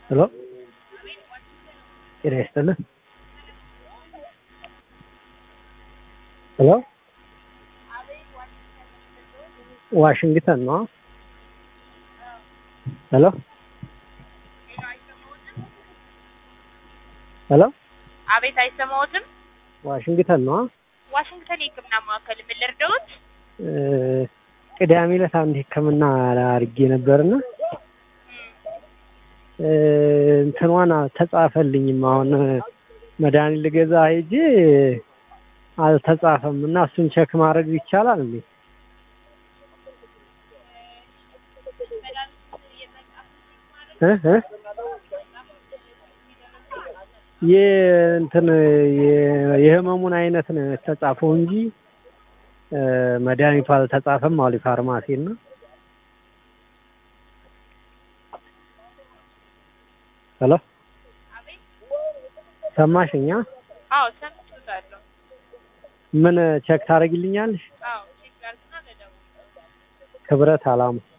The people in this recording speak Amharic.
ሄሎ ጤና ይስጥልን። ሄሎ ዋሽንግተን ነው። ሄሎ ሄሎ አቤት፣ አይሰማዎትም? ዋሽንግተን ነው። ዋሽንግተን የሕክምና ማዕከል ምን ልርዳዎት? እ ቅዳሜ ዕለት አንድ ሕክምና አድርጌ ነበርና እ እንትኗን ተጻፈልኝም አሁን መድኃኒት ልገዛ ሄጄ አልተጻፈም እና እሱን ቼክ ማድረግ ይቻላል እንዴ? እ እ የእንትን የህመሙን አይነት ነው የተጻፈው እንጂ እ መድኃኒቱ አልተጻፈም አሉ ፋርማሲ እና ሄሎ ሰማሽኛ? አዎ ሰምቼዎታለሁ። ምን ቼክ ታደርጊልኛለሽ? አዎ ቼክ ላድርግና ልደውል። ክብረት አላሙ